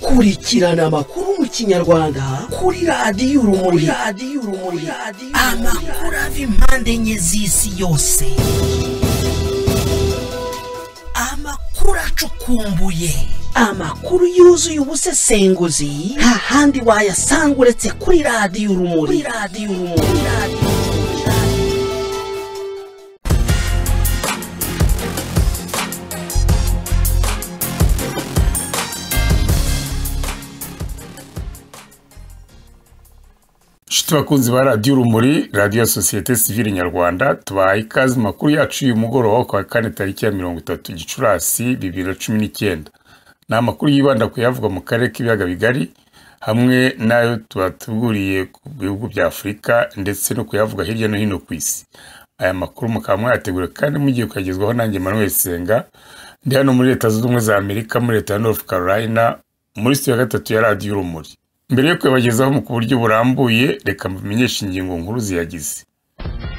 kurikirana amakuru mu kinyarwanda kuri radiyo urumuri radiyo urumuri amakuru ava impande enye z'isi yose amakuru acukumbuye amakuru yuzuye ubusesenguzi nta handi wayasanga uretse kuri radiyo urumuri kuri radiyo urumuri inshuti bakunzi ba radiyo urumuri radiyo sosiyete sivile nyarwanda tubahaye ikaze mu makuru yacu y'uyu mugoroba ku wa kane tariki ya mirongo itatu gicurasi bibiri na cumi n'icyenda ni amakuru yibanda ku yavugwa mu karere k'ibiyaga bigari hamwe n'ayo tubatuguriye ku bihugu bya afurika ndetse no kuyavuga hirya no hino ku isi aya makuru mukaba mwayategura kandi mugiye kuyagezwaho nanjye manuel senga ndi hano muri leta zunze ubumwe za amerika muri leta ya north carolina muri sitiyo ya gatatu ya radiyo urumuri mbere yo kuyabagezaho mu ku buryo burambuye reka mumenyeshe ingingo nkuru ziyagize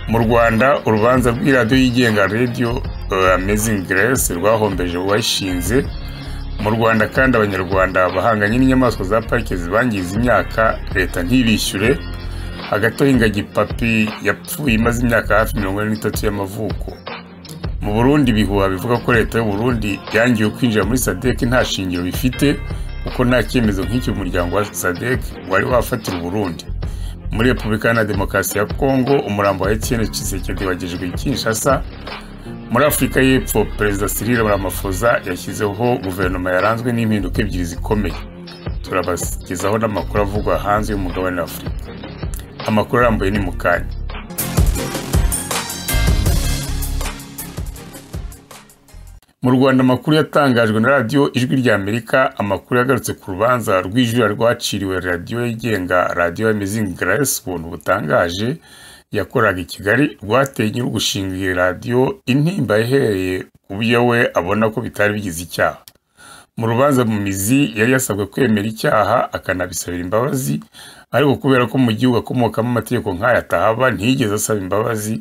mu rwanda urubanza rw'iradiyo yigenga radiyo amazing grace rwahombeje uwayishinze mu rwanda kandi abanyarwanda bahanganye n'inyamaswa za parike zibangiza imyaka leta ntibishyure hagati aho ingagi papi yapfuye imaze imyaka hafi mirongo ine n'itatu y'amavuko mu burundi ibihuha bivuga ko leta y'uburundi yangiwe kwinjira muri sadek nta shingiro bifite kuko nta cyemezo nk'icyo umuryango wa sadek wari wafatira uburundi muri repubulika na demokarasi ya kongo umurambo wa etienne kisekedi wagejejwe i kinshasa muri afurika y'epfo perezida cyril ramaphosa yashyizeho guverinoma yaranzwe n'impinduka ebyiri zikomeye turabagezaho n'amakuru avugwa hanze y'umugabane wa afurika amakuru arambuye ni mu kanya mu rwanda amakuru yatangajwe na radiyo ijwi rya amerika amakuru yagarutse ku rubanza rw'ijura rwaciriwe radiyo yigenga radiyo amazing grace ubuntu butangaje yakoraga i kigali rwateye nyir'ugushinga iyi radiyo intimba ihereye ku byo we abona ko bitari bigize icyaha mu rubanza mu mizi yari yasabwe kwemera icyaha akanabisabira imbabazi ariko kubera ko mu gihugu akomokamo amategeko nk'aya atahaba ntiyigeze asaba imbabazi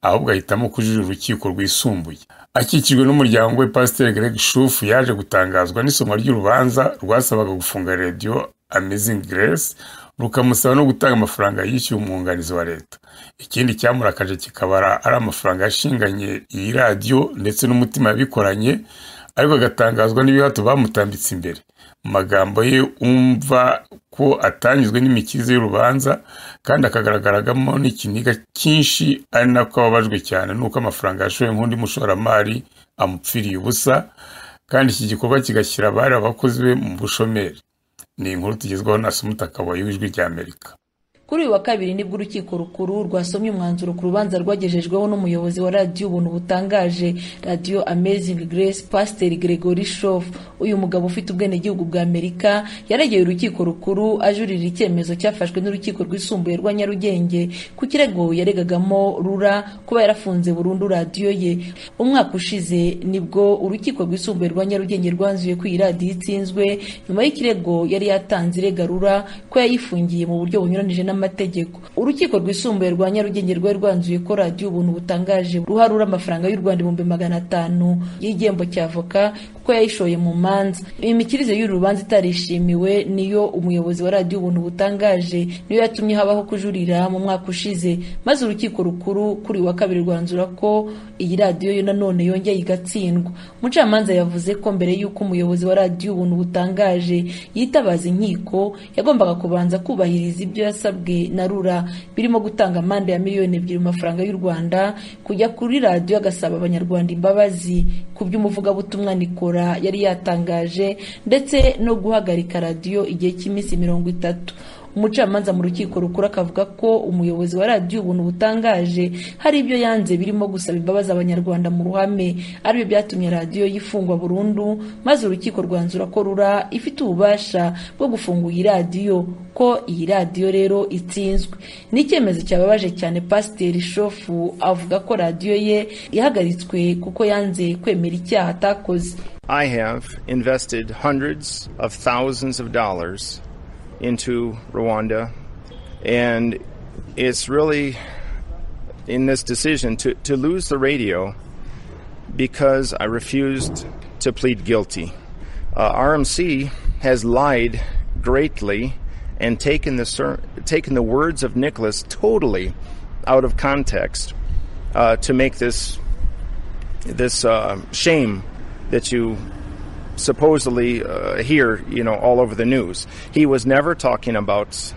ahubwo ahitamo kujurira urukiko rwisumbuye akikijwe n'umuryango we pasiteri greg shufu yaje gutangazwa n'isomwa ry'urubanza rwasabaga gufunga radiyo amazing grace rukamusaba no gutanga amafaranga yishyuye umwunganizi wa leta ikindi cyamurakaje kikabara ari amafaranga yashinganye iyi radiyo ndetse n'umutima yabikoranye ariko agatangazwa n'ibihato bamutambitse imbere mu magambo ye umva ko atanyuzwe n'imikirize y'urubanza kandi akagaragaragamo n'ikiniga cyinshi ari nako ababajwe cyane nuko amafaranga yashoye nk'undi mushoramari amupfiriye ubusa kandi iki gikorwa kigashyira abari abakozi be mu bushomeri ni inkuru tugezwaho na sumutakabaye w'ijwi rya amerika kuri uyu wa kabiri nibwo urukiko rukuru rwasomye umwanzuro ku rubanza rwagejejweho n'umuyobozi wa radiyo ubuntu butangaje radiyo amazing grace pasiteri gregory shof uyu mugabo ufite ubwenegihugu bwa amerika yaregeye urukiko rukuru ajurira icyemezo cyafashwe n'urukiko rwisumbuye rwa nyarugenge ku kirego yaregagamo rura kuba yarafunze burundu radiyo ye umwaka ushize nibwo urukiko rwisumbuye rwa nyarugenge rwanzuye ko iyi radiyo itsinzwe nyuma y'ikirego yari yatanze irega rura ko yayifungiye mu buryo bunyuranyije n'amategeko amategeko urukiko rwisumbuye rwa nyarugenge rwari rwanzuye ko radiyo ubuntu butangaje ruharura amafaranga y'u rwanda ibihumbi magana atanu y'igihembo cya avoka kuko yayishoye mu manza imikirize y'uru rubanza itarishimiwe niyo umuyobozi wa radiyo ubuntu butangaje niyo yatumye habaho kujurira mu mwaka ushize maze urukiko rukuru kuri wa kabiri rwanzura ko iyi radiyo yo nanone yongeye igatsindwa umucamanza yavuze ko mbere y'uko umuyobozi wa radiyo ubuntu butangaje yitabaza inkiko yagombaga kubanza kubahiriza ibyo yasabwe na rura birimo gutanga amande ya miliyoni ebyiri mu mafaranga y'u rwanda kujya kuri radiyo agasaba abanyarwanda imbabazi ku by'umuvugabutumwa nikora yari yatangaje ndetse no guhagarika radiyo igihe cy'iminsi mirongo itatu umucamanza mu rukiko rukuru akavuga ko umuyobozi wa radiyo ubuntu butangaje hari ibyo yanze birimo gusaba imbabazi abanyarwanda mu ruhame aribyo byatumye radiyo yifungwa burundu maze urukiko rwanzura ko rura ifite ububasha bwo gufunga iyi radiyo ko iyi radiyo rero itsinzwe ni icyemezo cyababaje cyane pasiteri shofu avuga ko radiyo ye ihagaritswe kuko yanze kwemera icyaha atakoze I have invested hundreds of thousands of dollars into Rwanda. And it's really in this decision to, to lose the radio because I refused to plead guilty. Uh, RMC has lied greatly and taken the, ser- taken the words of Nicholas totally out of context uh, to make this, this uh, shame that you supposedly uh, hear, you know, all over the news. He was never talking about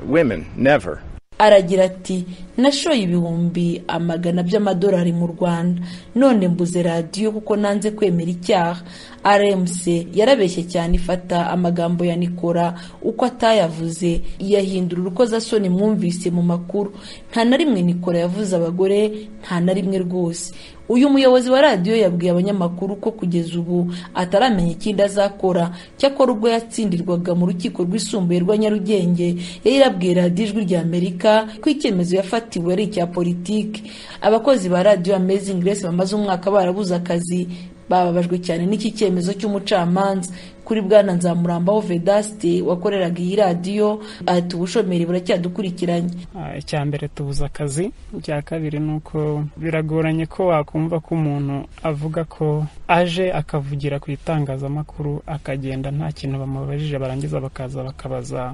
women, never. aragira ati nashoye ibihumbi amagana by'amadolari mu rwanda none mbuze radiyo kuko nanze kwemera icyaha rmc yarabeshye cyane ifata amagambo ya nikora uko atayavuze iyahindura urukozasoni mwumvise mu makuru nta na rimwe nikora yavuze abagore nta na rimwe rwose uyu muyobozi wa radiyo yabwiye abanyamakuru ko kugeza ubu ataramenya ikindi azakora cyakora ubwo yatsindirwaga mu rukiko rwisumbuye rwa nyarugenge yari yarabwiye radiyo ijwi rya amerika ko icyemezo yafatiwe ari icya politiki abakozi ba radiyo amazing grace bamaze umwaka barabuze akazi bababajwe cyane n'iki cyemezo cy'umucamanza kuri bwana nzamurambaho vedaste wakoreraga iyi radiyo ati ubushomeri buracyadukurikiranye icya mbere tubuze akazi icya kabiri ni uko biragoranye ko wakumva ko umuntu avuga ko aje akavugira ku itangazamakuru akagenda nta kintu bamubajije barangiza bakaza bakabaza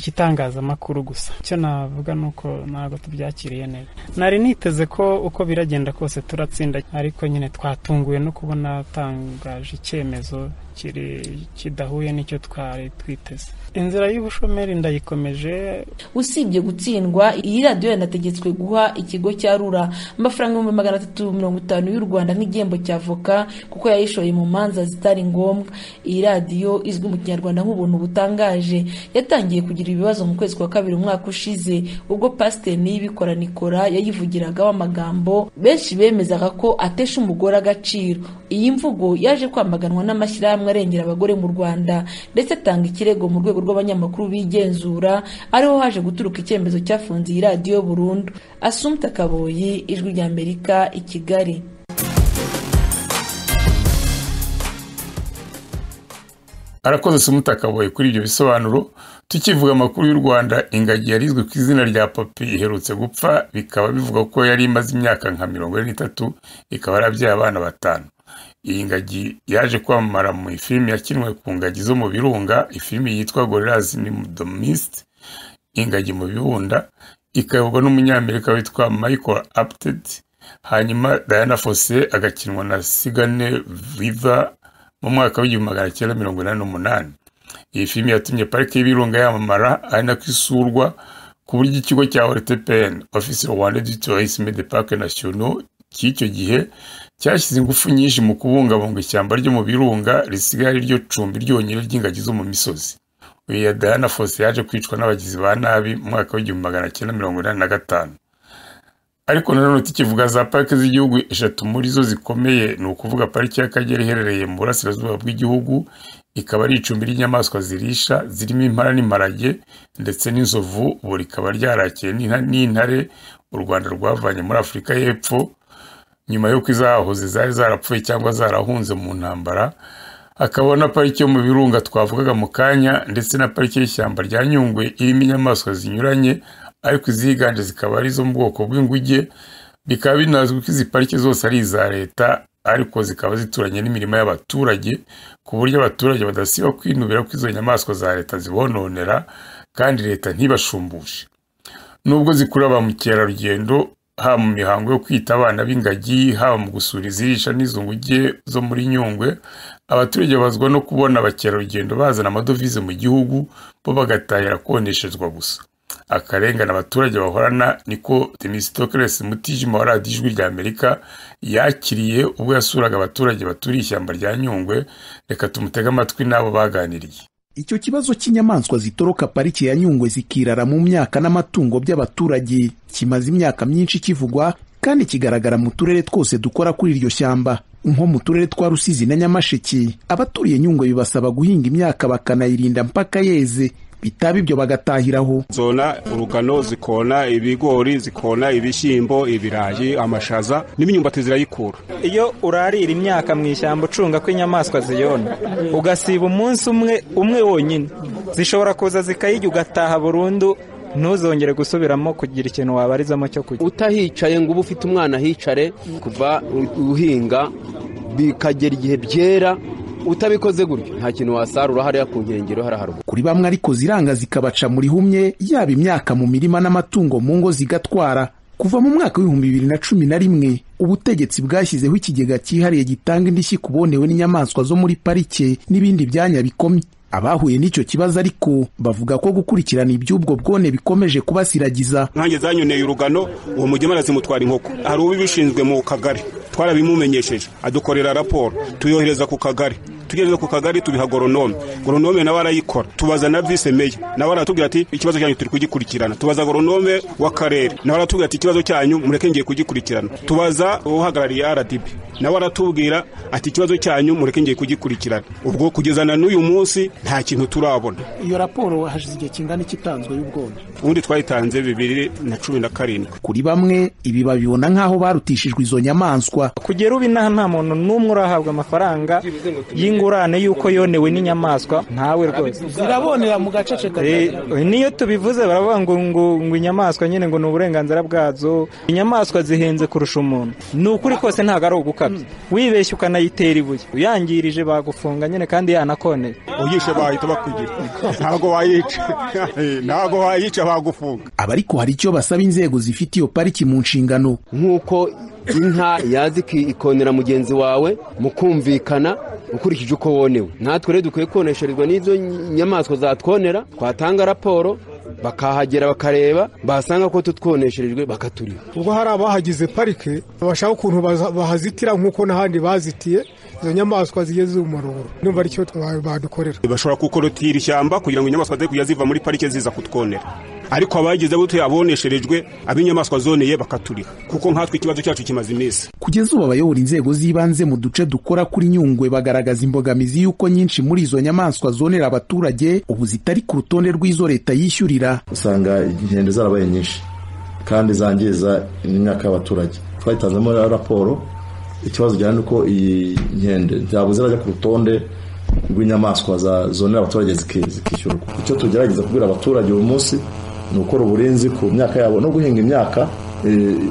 igitangazamakuru gusa icyo navuga ni uko ntabwo tubyakiriye neza nari niteze ko uko biragenda kose turatsinda ariko nyine twatunguwe no kubona atangaje icyemezo kiri kidahuye n'icyo twari twiteze inzira y'ubushomeri ndayikomeje usibye gutsindwa iyi radiyo yanategetswe guha ikigo cya rura amafaranga ibihumbi magana atatu mirongo itanu y'u rwanda nk'igihembo cya avoka kuko yayishoye mu manza zitari ngombwa iyi radiyo izwi mu kinyarwanda nk'ubuntu butangaje yatangiye kugira ibibazo mu kwezi kwa kabiri umwaka ushize ubwo pasiteri niyibikora nikora yayivugiragaho amagambo benshi bemezaga ko atesha umugore agaciro iyi mvugo yaje kwamaganwa n'amashyirahamwe arengera abagore mu rwanda ndetse atanga ikirego mu rwego rw'abanyamakuru bigenzura ariho haje guturuka icyemezo cyafunze iyi radiyo burundu asumta kaboyi ijwi rya amerika i kigali arakoze se umutakaboye kuri ibyo bisobanuro tukivuga amakuru y'u rwanda ingagi yari izwi ku izina rya papi iherutse gupfa bikaba bivuga ko yari imaze imyaka nka mirongo ine n'itatu ikaba yarabyaye abana batanu iyi ngagi yaje kwamamara mu ifilimi yakinwe ku ngagi zo mu birunga ifilimi yitwa gorillas ni domisite ingagi mu bibunda ikayoborwa n'umunyamerika witwa michael apted hanyuma diana fose agakinwa na sigane viva mu mwaka w'igihumbi magana cyenda mirongo inani n'umunani iyi filime yatumye parike y'ibirunga yamamara ari nako isurwa ku buryo ikigo cya ortpn office rwanda du tourisme de parc nationaux cy'icyo gihe cyashyize ingufu nyinshi mu kubungabunga ishyamba ryo mu birunga risigaye ryo cumbi ryonyine ry'ingagi zo mu misozi uyu ya diana fose yaje kwicwa n'abagizi ba nabi mu mwaka w'igihumbi magana cyenda mirongo inani na gatanu ariko nanone tukivuga za parike z'igihugu eshatu muri zo zikomeye ni ukuvuga pariki y'akagera iherereye mu burasirazuba bw'igihugu ikaba ari icumbi ry'inyamaswa zirisha zirimo impara n'imparage ndetse n'inzovu ubu rikaba ryarakiye n'intare u rwanda rwavanye muri afurika y'epfo nyuma y'uko izahoze zari zarapfuye cyangwa zarahunze mu ntambara hakaba na pariki yo mu birunga twavugaga mu kanya ndetse na pariki y'ishyamba rya nyungwe irimo inyamaswa zinyuranye ariko iziganje zikaba ari izo mu bwoko bw'inguge bikaba binazwi ko izi pariki zose ari iza leta ariko zikaba zituranye n'imirimo y'abaturage ku buryo abaturage badasiba kwinubira ko izo nyamaswa za leta zibononera kandi leta ntibashumbushe nubwo zikurura ba mukerarugendo haba mu mihango yo kwita abana b'ingagi haba mu gusura izirisha n'izo nguge zo muri nyungwe abaturage bazwa no kubona abakerarugendo bazana amadovize mu gihugu bo bagatahira koneshezwa gusa akarengane abaturage bahorana niko demisitokeresi mutijima wa radiyo ijwi rya amerika yakiriye ubwo yasuraga abaturage baturiye ishyamba rya nyungwe reka tumutege amatwi n'abo baganiriye icyo kibazo cy'inyamaswa zitoroka pariki ya nyungwe zikirara mu myaka n'amatungo by'abaturage kimaze imyaka myinshi kivugwa kandi kigaragara mu turere twose dukora kuri iryo shyamba nko mu turere twa rusizi na nyamasheke abaturiye nyungwe bibasaba guhinga imyaka bakanayirinda mpaka yeze bitaba ibyo bagatahiraho zona urugano zikona ibigori zikona ibishyimbo ibirayi amashaza n'imyumbati zirayikura iyo urarira imyaka mu ishyamba ucunga ko inyamaswa ziyona ugasiba umunsi umwe umwe wonyine zishobora kuza zikayijya ugataha burundu ntuzongere gusubiramo kugira ikintu wabarizamo cyo kujya utahicaye ngo ube ufite umwana ahicare kuva uhinga bikagera igihe byera utabikoze gutyo nta kintu wasarura hariya ku nkengero hariya haruguru kuri bamwe ariko ziranga zikabaca muri humye yaba imyaka mu mirima n'amatungo mu ngo zigatwara kuva mu mwaka w'ibihumbi bibiri na cumi na rimwe ubutegetsi bwashyizeho ikigega cyihariye gitanga indishyi ku bonewe n'inyamaswa zo muri parike n'ibindi byanya bikomye abahuye n'icyo kibazo ariko bavuga ko gukurikirana iby'ubwo bwone bikomeje kubasiragiza nkange zanyoneye urugano uwo mugema zimutwara inkoko hari ubibishinzwe mu kagari twarabimumenyesheje adukorera raporo tuyohereza ku kagari tugeze ku kagari tubiha goronome goronome nawe arayikora tubaza na vise meya nawe aratubwira ati ikibazo cyanyu turi kugikurikirana tubaza goronome w'akarere nawe aratubwira ati ikibazo cyanyu mureke ngiye kugikurikirana tubaza uhagarariye rdb nawe aratubwira ati ikibazo cyanyu mureke ngiye kugikurikirana ubwo kugeza na n'uyu munsi nta kintu turabona iyo raporo hashize igihe kingana iki itanzwe y'ubwonko ubundi twayitanze bibiri na cumi na karindwi kuri bamwe ibi babibona nk'aho barutishijwe izo nyamaswa kugera ubu inaha nta muntu n'umwe urahabwa amafaranga y'ingurane y'uko yonewe n'inyamaswa ntawe rwose zirabonera mu gace niyo tubivuze baravuga ngo ngo inyamaswa nyine ngo ni uburenganzira bwazo inyamaswa zihenze kurusha umuntu ni ukuri kose ntabwo ari ugukabya wibeshye ukanayitera ibuye uyangirije bagufunga nyine kandi yanakoneye uyishe bahita bakugira ntabwo wayica ntabwo wayica bagufunga aba ariko hari icyo basaba inzego zifite iyo pariki mu nshingano nk'uko inka yazi ikonera mugenzi wawe mu kumvikana ukurikije uko wonewe natwe rero dukwiye konesherezwa n'izo nyamaswa zatwonera twatanga raporo bakahagera bakareba basanga ko tutwonesherejwe bakaturiha ubwo hari abahagize parike bashaka ukuntu bahazitira nk'uko n'ahandi bazitiye izo nyamaswa zigeze umurungo numva aricyo badukorera bashobora gukorotira ishyamba kugira ngo inyamaswa ze kujya ziva muri parike ziza kutwonera ariko abagize gutyo abonesherejwe ab'inyamaswa zoneye bakaturiha kuko nkatwe ikibazo cyacu kimaze iminsi kugeza ubu abayobora inzego z'ibanze mu duce dukora kuri nyungwe bagaragaza imbogamizi y'uko nyinshi muri izo nyamaswa zonera abaturage ubu zitari ku rutonde rw'izo leta yishyurira usanga inkende zarabaye nyinshi kandi zangiza imyaka y'abaturage twayitanzemo raporo ikibazo gihana nuko iyi nkende ntabwo zirajya ku rutonde rw'inyamaswa zonera abaturage zikishyurwa icyo tugerageza kubwira abaturage uyu munsi ni ugukora uburinzi ku myaka yabo no guhinga imyaka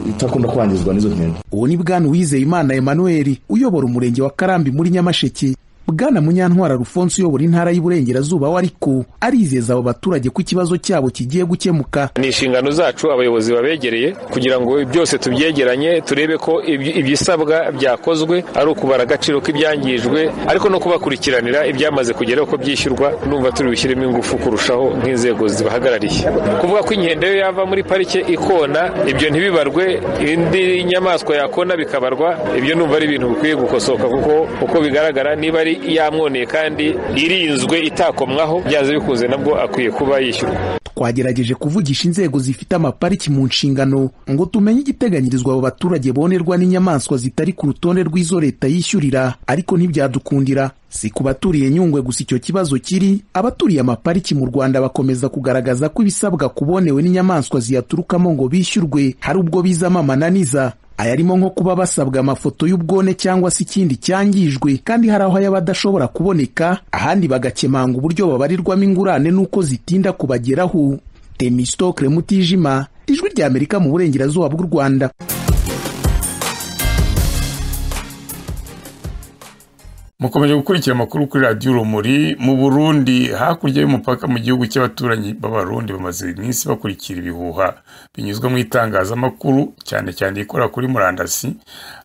itakunda kwangizwa n'izo nkende uwo ni bwana Uwizeyimana Emmanuel uyobora umurenge wa karambi muri nyamasheke bwana munyantwara rufonse uyobora intara y'uburengerazuba we ariko arizeza abo baturage ko ikibazo cyabo kigiye gukemuka ni inshingano zacu abayobozi babegereye kugira ngo byose tubyegeranye turebe ko ibisabwa byakozwe ari ukubara agaciro k'ibyangijwe ariko no kubakurikiranira ibyamaze kugeraho ko byishyurwa numva turi bushyiremo ingufu kurushaho nk'inzego zibahagarariye kuvuga ko inkende yo yava muri parike ikona ibyo ntibibarwe indi nyamaswa yakona bikabarwa ibyo numva ari ibintu bikwiye gukosoka kuko uko bigaragara niba ari yamwoneye kandi irinzwe itakomwaho byanze bikunze nabwo akwiye kuba yishyurwa twagerageje kuvugisha inzego zifite amapariki mu nshingano ngo tumenye igiteganyirizwa abo baturage bonerwa n'inyamaswa zitari ku rutonde rw'izo leta yishyurira ariko ntibyadukundira si ku baturiye nyungwe gusa icyo kibazo kiri abaturiye amapariki mu rwanda bakomeza kugaragaza ko ibisabwa kubonewe n'inyamaswa ziyaturukamo ngo bishyurwe hari ubwo bizamo amananiza ayarimo nko kuba basabwa amafoto y'ubwone cyangwa se ikindi cyangijwe kandi hari aho yaba adashobora kuboneka ahandi bagakemanga uburyo babarirwamo ingurane n'uko zitinda kubageraho temisito kremutijima ijwi rya amerika mu burengerazuba bw'u rwanda mukomeje gukurikira amakuru kuri radiyo urumuri mu burundi hakurya y'umupaka mu gihugu cy'abaturanyi b'abarundi bamaze iminsi bakurikira ibihuha binyuzwa mu itangazamakuru cyane cyane ikora kuri murandasi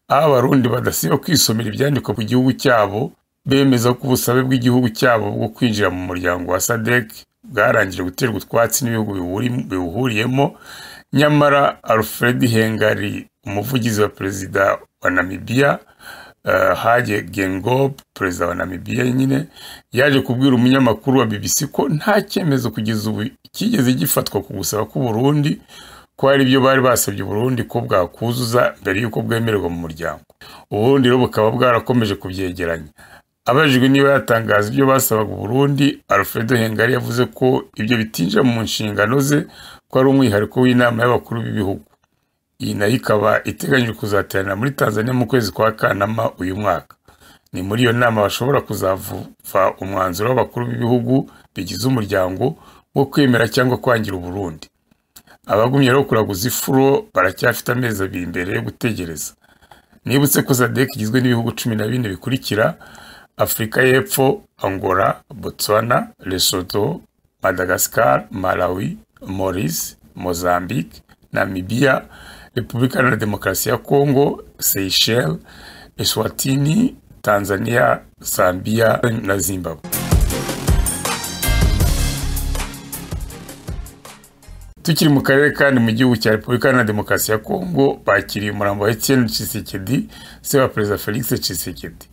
aho abarundi badasiba kwisomera ibyandikwa ku gihugu cyabo bemeza ko ubusabe bw'igihugu cyabo bwo kwinjira mu muryango wa sadec bwarangije guterwa utwatsi n'ibihugu biwuhuriyemo nyamara alfred hengari umuvugizi wa perezida wa namibiya hage gengob perezida wa namibiya nyine yaje kubwira umunyamakuru wa bbc ko nta cyemezo kugeza ubu kigeze gifatwa ku gusaba k'uburundi ko hari ibyo bari basabye uburundi ko bwakuzuza mbere y'uko bwemererwa mu muryango uburundi rero bukaba bwarakomeje kubyegeranya abajijwe niba yatangaza ibyo basabaga uburundi alfredo hengari yavuze ko ibyo bitinjira mu nshingano ze ko ari umwihariko w'inama y'abakuru b'ibihugu iyi nayo ikaba iteganyijwe kuzaterana muri tanzania mu kwezi kwa kanama uyu mwaka ni muri iyo nama bashobora kuzava umwanzuro w'abakuru b'ibihugu bigize umuryango wo kwemera cyangwa kwangira uburundi abagumye rero kuraguza ifuro baracyafite amezi abiri imbere yo gutegereza nibutse ko sadek igizwe n'ibihugu cumi na bine bikurikira afurika y'epfo angola botswana lesotho madagascar malawi maurice mozambique namibia repubulika iharanira demokarasi ya kongo seyisheli eswatini tanzania zambia na zimbabwe tukiri mu karere kandi mu gihugu cya repubulika iharanira demokarasi ya kongo bakiriye umurambo wa etienne cisekedi se wa perezida felix cisekedi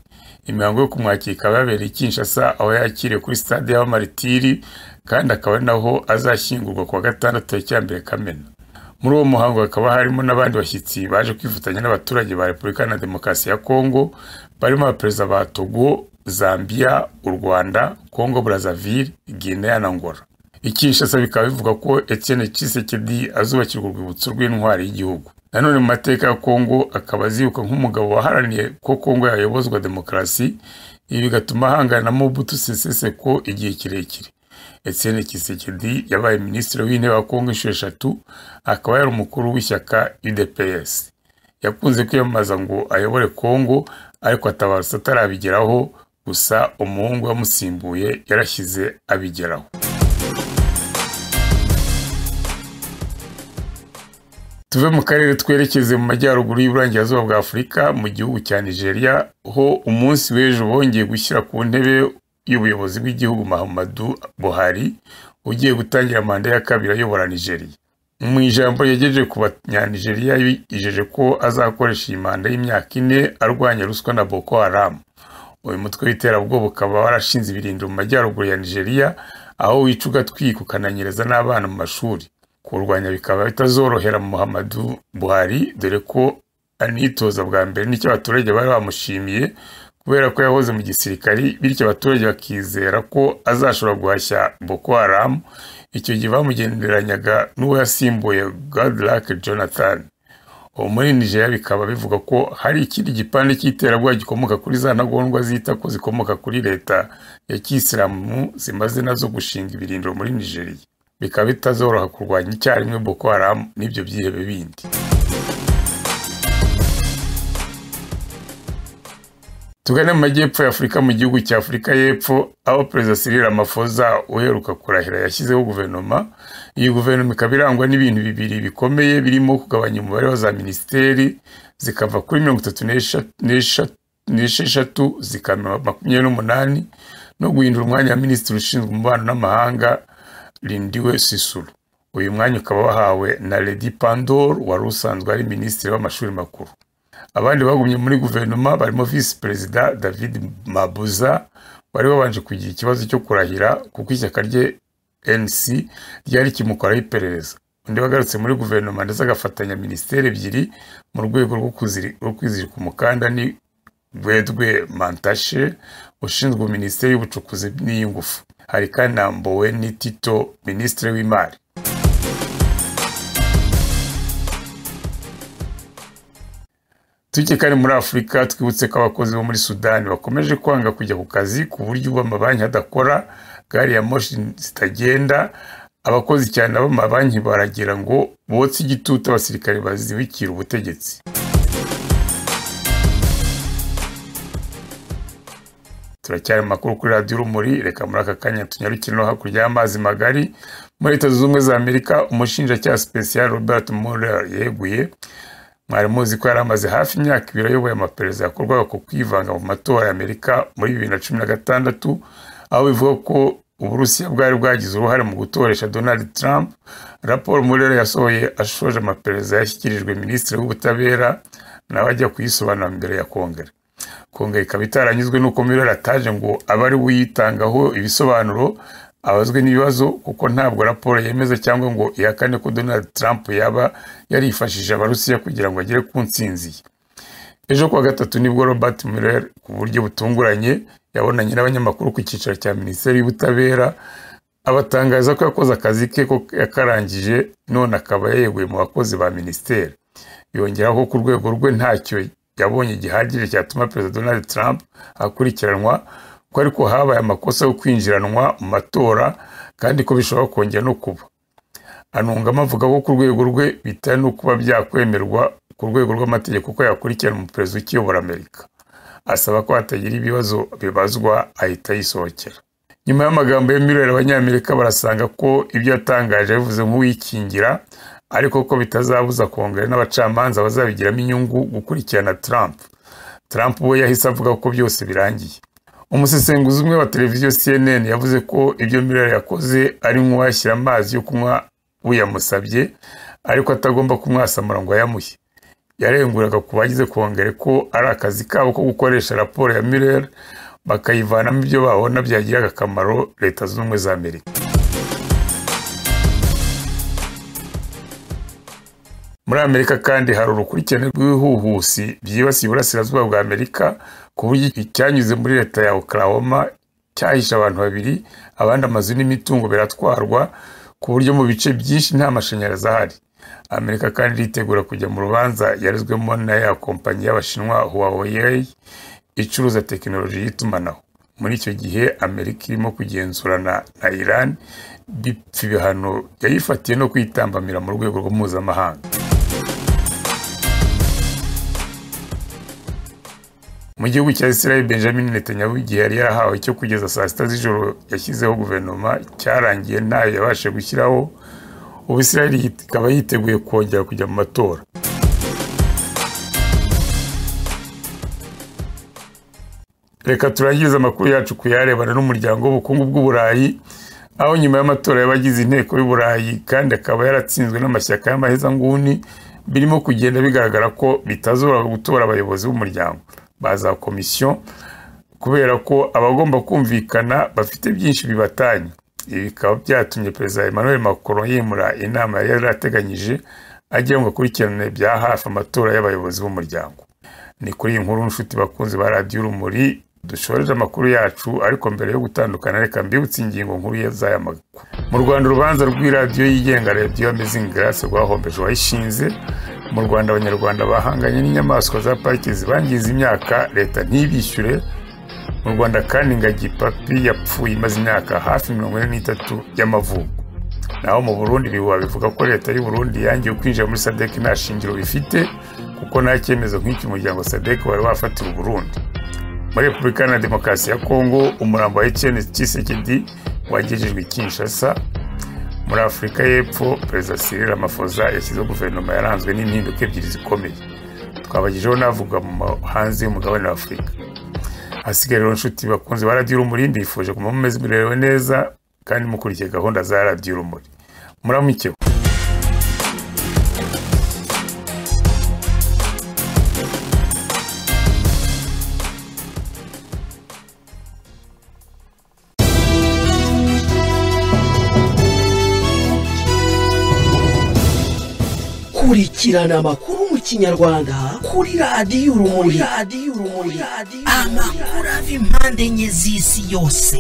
imihango yo kumwakira ikaba yabereye i kinshasa aho yakiriwe kuri stade y'abamaritiri kandi akaba ari naho azashyingurwa ku wa gatandatu cyambere kamena muri uwo muhango hakaba harimo n'abandi bashyitsi baje kwifatanya n'abaturage ba repubulika na demokarasi ya kongo barimo abaperezida ba togo zambia u rwanda kongo brazzaville guinea na ngora ikinshasa bikaba bivuga ko etienne cisekedi azubakirwa urwibutso rw'intwari y'igihugu nanone mu mateka ya kongo akaba azibuka nk'umugabo waharaniye ko kongo yayobozwa demokarasi ibi bigatuma ahangana na mobutu sese seko igihe kirekire Etienne Kisekedi yabaye minisitiri w'intebe wa Kongo inshuro eshatu akaba yari umukuru w'ishyaka UDPS yakunze kwiyamamaza ngo ayobore Kongo ariko atabarutse atarabigeraho gusa umuhungu wamusimbuye yarashyize abigeraho tuve mu karere twerekeze mu majyaruguru y'uburengerazuba bwa afurika mu gihugu cya nigeria ho umunsi w'ejo bongeye gushyira ku ntebe y'ubuyobozi bw'igihugu mahamadu buhari ugiye gutangira manda ya kabiri ayobora nigeria mu ijambo yagejeje ku banyanigeria yijeje ko azakoresha iyi manda y'imyaka ine arwanya ruswa na boko haramu uyu mutwe w'iterabwoba ukaba warashinze ibirindiro mu majyaruguru ya nigeria aho wica ugatwika ukananyereza n'abana mu mashuri kurwanya bikaba bitazorohera muhammadu buhari dore ko anitoza bwa mbere n'icyo abaturage bari bamushimiye kubera ko yahoze mu gisirikari bityo abaturage bakizera ko azashobora guhashya boko haramu icyo gihe bamugenderanyaga n'uwo yasimbuye godlake jonathan ubu muri nigeria bikaba bivuga ko hari ikindi gipande cy'iterabwoba gikomoka kuri za ntagondwa zita ko zikomoka kuri leta ya kisilamu zimaze nazo gushinga ibirindiro muri nigeria bikaba bitazoroha kurwanya icyarimwe boko haramu n'ibyo byihebe bindi tugane mu majyepfo ya afurika mu gihugu cya afurika y'epfo aho perezida Cyril Ramaphosa uheruka kurahira yashyizeho guverinoma iyi guverinoma ikaba irangwa n'ibintu bibiri bikomeye birimo kugabanya umubare wa za minisiteri zikava kuri mirongo itatu n'esheshatu zikaba makumyabiri n'umunani no guhindura umwanya wa minisitiri ushinzwe umubano n'amahanga rindiwe sisuru uyu mwanya ukaba wahawe na redi pandor wari usanzwe ari minisitiri w'amashuri makuru abandi bagumye muri guverinoma barimo visi perezida david mabuza wari wabanje kugira ikibazo cyo kurahira kuko ishyaka rye nc ryari kimukoraho iperereza undi wagarutse muri guverinoma ndetse agafatanya minisiteri ebyiri mu rwego rwo kwizirika umukanda ni bwedwe mantashe ushinzwe minisiteri y'ubucukuzi n'iy'ingufu hari kandi na mboweni tito minisitiri w'imari tujye kandi muri afurika twibutse ko abakozi bo muri sudani bakomeje kwanga kujya ku kazi ku buryo ubu amabanki adakora gari ya moshi zitagenda abakozi cyane b'amabanki baragira ngo botse igitutu abasirikare bazibikira ubutegetsi turacyari makuru kuri radiyo urumuri reka muri aka kanya tunyarukire no hakurya y'amazi magari muri leta zunze za amerika umushinjacyaha sipesiyali robert muller yeguye mwari muzi ko yari amaze hafi imyaka ibiri ayoboye amaperereza yakorwaga ku kwivanga mu matora ya amerika muri bibiri na cumi na gatandatu aho bivuga ko uburusiya bwari bwagize uruhare mu gutoresha donald trump raporo muri rero yasohoye ashoje amaperereza yashyikirijwe minisitiri w'ubutabera nawe ajya kuyisobanura imbere ya kongere kongere ikaba itaranyuzwe n'uko muri ataje ngo abe ari we uyitangaho ibisobanuro abazwe n'ibibazo kuko ntabwo raporo yemeza cyangwa ngo ihakane ko donald trump yaba yarifashije abarusiya kugira ngo agere ku nsinzi ye ejo kuwa gatatu nibwo robert mueller ku buryo butunguranye yabonanye n'abanyamakuru ku cyicaro cya minisiteri y'ubutabera abatangaza ko yakoze akazi ke ko yakarangije none akaba yayeguye mu bakozi ba minisiteri yongeraho ku rwego rwe ntacyo yabonye gihagije cyatuma perezida donald trump akurikiranwa ko ariko habaye amakosa yo kwinjiranwa mu matora kandi ko bishobora kongera no kuba anungamo avuga ko ku rwego rwe bitewe no kuba byakwemerwa ku rwego rw'amategeko ko yakurikirana umuperezida ukiyobora amerika asaba ko hatagira ibibazo bibazwa ahita yisohokera nyuma y'amagambo ya miliyoni abanyamerika barasanga ko ibyo yatangaje yabivuze nk'uwikingira ariko ko bitazabuza kongere n'abacamanza bazabigiramo inyungu gukurikirana Trump Trump we yahise avuga ko byose birangiye umusesenguzi umwe wa televiziyo CNN yavuze ko ibyo miliyoni yakoze ari nk'uwashyira amazi yo kunywa uyamusabye ariko atagomba kumwasamura ngo ayamuhe yarenguraga ku bagize kongere ko ari akazi kabo ko gukoresha raporo ya mirer bakayivanamo ibyo babona byagirira akamaro leta zunze ubumwe za amerika muri amerika kandi hari urukurikirane rw'ibihuhusi byibasiye uburasirazuba bwa amerika ku buryo icyanyuze muri leta ya oklahoma cyahishe abantu babiri abandi amazu n'imitungo biratwarwa ku buryo mu bice byinshi nta mashanyarazi ahari amerika kandi iritegura kujya mu rubanza yarezwemo na ya kompanyi y'abashinwa huawei icuruza tekinoloji y'itumanaho muri icyo gihe amerika irimo kugenzurana na iran bipfa ibihano yayifatiye no kwitambamira mu rwego mpuzamahanga mu gihugu cya israel benjamin netanyahu igihe yari yarahawe cyo kugeza saa sita z'ijoro yashyizeho guverinoma cyarangiye ntayo yabashe gushyiraho ubu israel ikaba yiteguye kongera kujya mu matora reka turangirize amakuru yacu ku yarebana n'umuryango w'ubukungu bw'uburayi aho nyuma y'amatora y'abagize inteko y'uburayi kandi akaba yaratsinzwe n'amashyaka y'amahezanguni birimo kugenda bigaragara ko bitazoroha gutora abayobozi b'umuryango baza komisiyo kubera ko abagomba kumvikana bafite byinshi bibatanye ibi bikaba byatumye perezida emmanuel macron yimura inama yari yarateganyije agira ngo akurikirane bya hafi amatora y'abayobozi b'umuryango ni kuri iyi nkuru nshuti bakunzi ba radiyo urumuri dushoreje amakuru yacu ariko mbere yo gutandukana reka mbibutse ingingo nkuru z'aya makuru mu rwanda urubanza rw'iradiyo yigenga radiyo amezingi garasi rwahombeje uwayishinze mu rwanda abanyarwanda bahanganye n'inyamaswa za pariki zibangiza imyaka leta ntibishyure mu rwanda kandi ingagi papi yapfuye imaze imyaka hafi mirongo ine n'itatu y'amavuko naho mu burundi ibihuha bivuga ko leta y'u Burundi yangiye kwinjira muri sadeki nta shingiro bifite kuko nta cyemezo nk'iki umuryango sadeki wari wafatira uburundi muri repubulika na demokarasi ya kongo umurambo wa ekeni kisekedi wagejejwe kinshasa muri afurika y'epfo perezida cyril ramaphosa yashyizeho guverinoma yaranzwe n'impinduka ebyiri zikomeye twabagejeho n'avuga mu hanze y'umugabane wa afurika hasigaye rero inshuti bakunze ba radiyo urumuri mbifuje kuguma mumeze murerewe neza kandi mukurikiye gahunda za radiyo urumuri muramwikeho kurikirana amakuru mu kinyarwanda kuri radiyo urumuri amakuru ava impande enye z'isi yose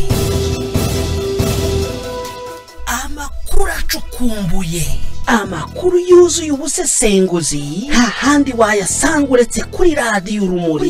amakuru acukumbuye amakuru yuzuye ubusesenguzi nta handi wayasanga uretse kuri radiyo urumuri